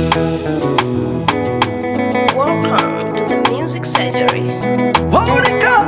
Welcome to the Music Surgery. Harmonica.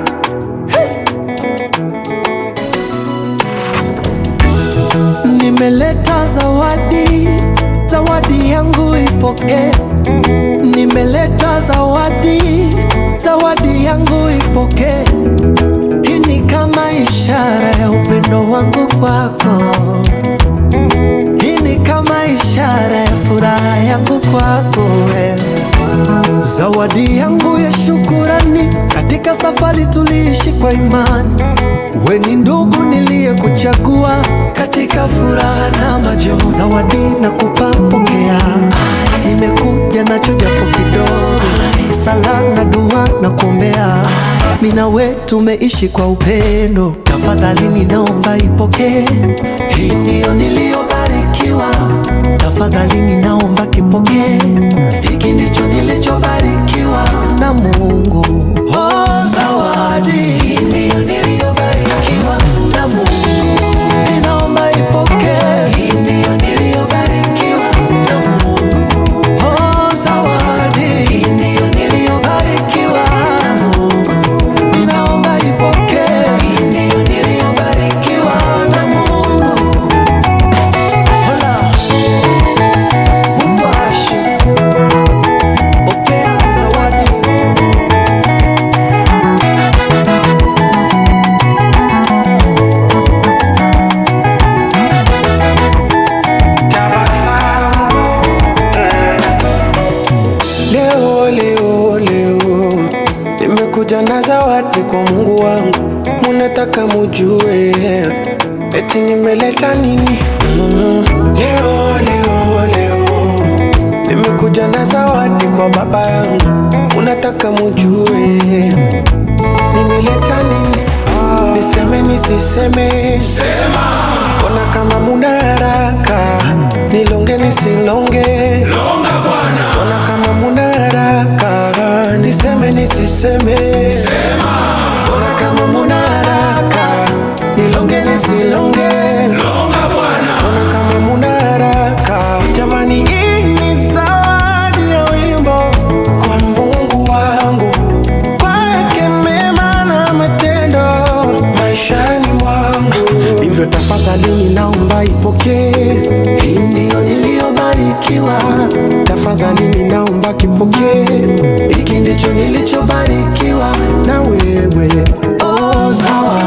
Nimeleta zawadi, zawadi yangu ipokee. Nimeleta zawadi, zawadi yangu ipokee. Hii ni kama ishara ya upendo wangu kwako. Hii ni kama ishara ya furaha yangu kwako wewe. Zawadi yangu ya shukurani, katika safari tuliishi kwa imani. We ni ndugu niliyekuchagua katika furaha na majonzi. Zawadi nakupa, pokea. Nimekuja nacho japo kidogo, sala na dua na kuombea. Mimi na we tumeishi kwa upendo, tafadhali ninaomba ipokee. Hii ndiyo niliyobarikiwa, tafadhali ninaomba kipokee. Hiki ndicho nilichobarikiwa na Mungu. Oh, zawadi hii ndiyo niliyobarikiwa na Mungu. Ninaomba ipokee. Hii ndiyo niliyobarikiwa na Mungu. Oh, zawadi hii ndiyo niliyobarikiwa na Mungu. Ninaomba ipokee. Hii ndiyo niliyobarikiwa na Mungu. Hola. Mupashi. Pokea zawadi. Leo, leo, leo nimekuja na zawadi kwa Mungu wangu, munataka mujue eti nimeleta nini? Mm. Leo, leo, leo nimekuja na zawadi kwa baba yangu, munataka mujue nimeleta nini? Niseme nisiseme? Sema. Ona kama muna haraka, nilonge nisilonge? Ona kama muna haraka, niseme nisiseme? Sema. Ona kama muna haraka, nilonge nisilonge? Ona kama muna haraka, jamani, hii ni zawadi ya wimbo kwa Mungu wangu, kwake mema na matendo maishani mwangu. Hivyo tafadhali ninaomba ipokee, hii ndiyo niliyobarikiwa. Tafadhali ninaomba kipokee, hiki ndicho nilichobarikiwa na wewe. Oh, zawadi